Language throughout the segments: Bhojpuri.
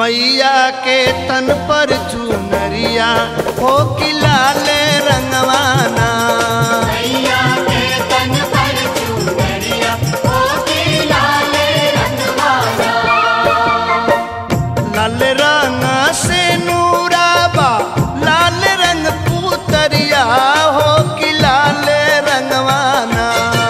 मैया के तन पर चुनरिया हो कि लाल रंगवाना मैया के तन पर चुनरिया होती लाल रंगवाला लाल रंग से नूराबा लाल रंग पुतरिया हो कि लाल रंगवाना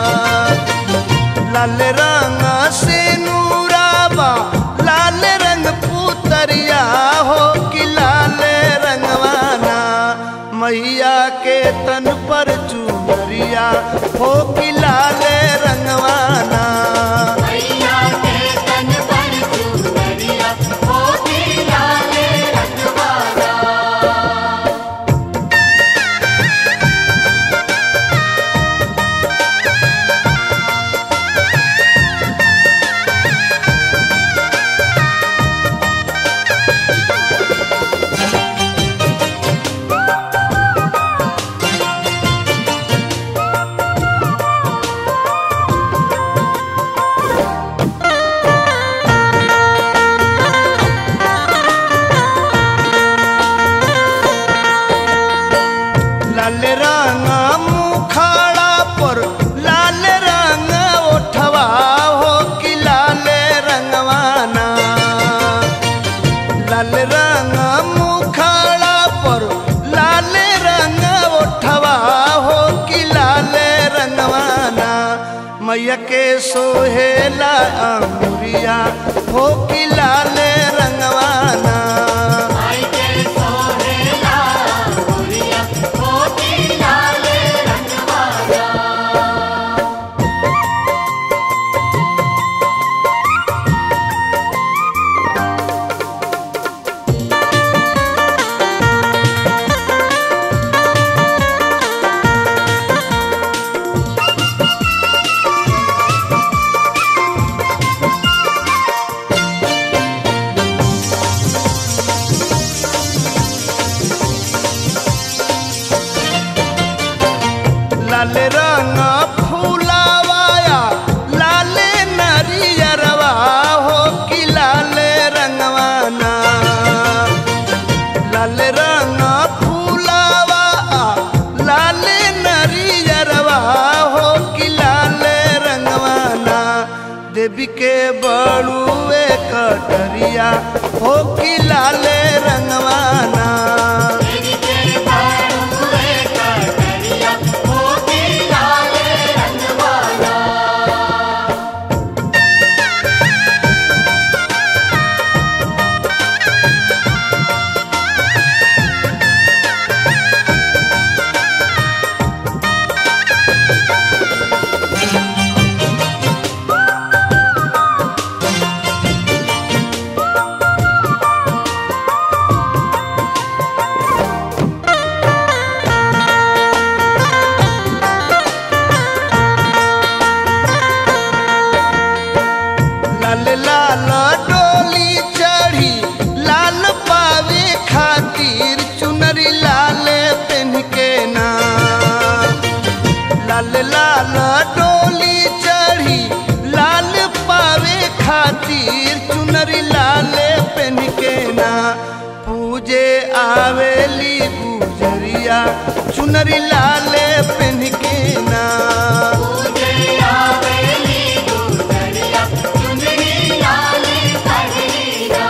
लाल रंग से नूराबा लाल रंग पुतरिया हो कि लाल रंगवाना मैया के तन पर चुनरिया हो कि लाल रंगवाना मैया के तन पर चुनरिया होती लाल रंगवाला लाल रंग मुखाड़ा पर लाल रंग ओठवा हो कि लाल रंगवाना लाल रंग मुखाड़ा पर लाल रंग ओठवा हो कि लाल रंगवाना मैया के सोहेला अंगुरिया हो कि लाल रंगवाना आई के सोहेला गुड़िया होती लाल रंगवाला लाल रंग फूलावाया लाल नरियरवा हो कि लाल रंगवाना लाल रंग फूलावा लाल नरियरवा हो कि लाल रंगवाना देवी के बड़ुए कटरिया हो कि लाल रंगवाना तेरी के बारुए कटरिया होती लाल रंगवाला लाल लाल डोली चढ़ी लाल पावे खातिर चुनरी लाल पहन के ना लाल लाल डोली चढ़ी लाल पावे खातिर चुनरी लाल पहन के ना पूजे आवेली गुजरिया चुनरी लाल पहन के ना पूजे आवेली गुजरिया चुनरी लाल कटरिया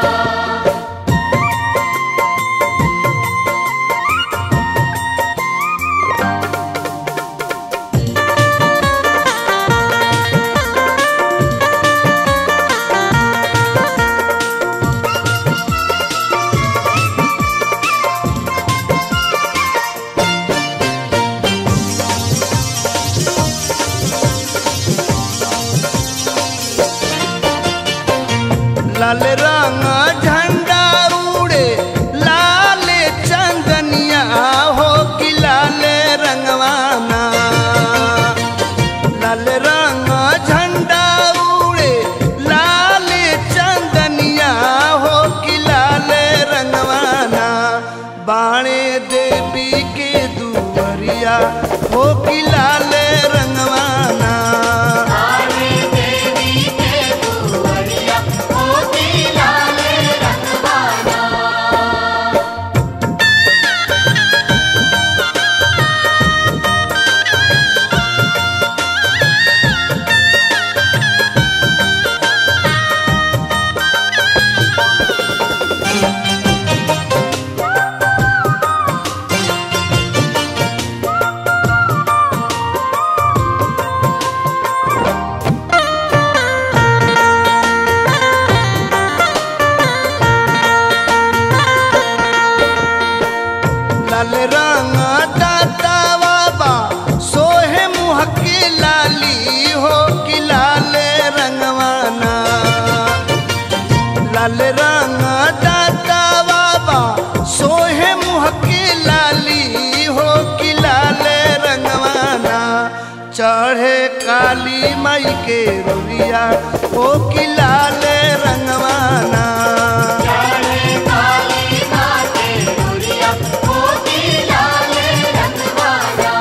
लाल रंग झंडा उड़े लाल चंदनिया हो कि लाल रंगवाना लाल रंग झंडा उड़े लाल चंदनिया हो कि लाल रंगवाना बाणे देवी के दुवरिया हो कि लाल रंगवाना आवे देवी के दुवरिया होती लाल लाल रंग दाता बाबा सोहे मुँह के लाली हो कि लाल रंगवाना चढ़े काली माई के रुरिया हो कि लाल रंगवाना चढ़े काली माते गोरिया मोती लाल रंगवाना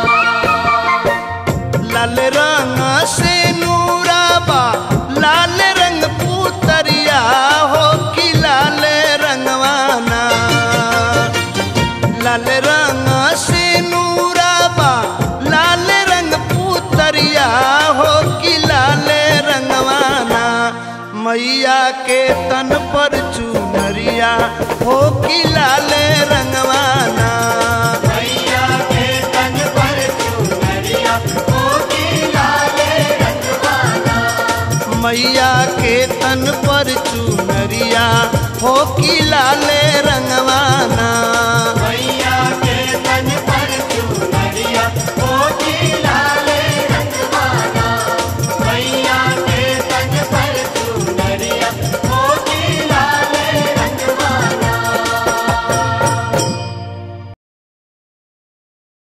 लाल रंग से नूराबा लाल रंग पुतरिया हो कि लाल रंगवाना लाल रंग से नूराबा लाल रंग पुतरिया हो कि लाल रंगवाना मैया के तन पर चुनरिया हो कि लाल रंगवाना मैया के तन पर चुनरिया मोती लाल रंगवाना मैया के तन पर चुनरिया हो कि लाल रंगवाना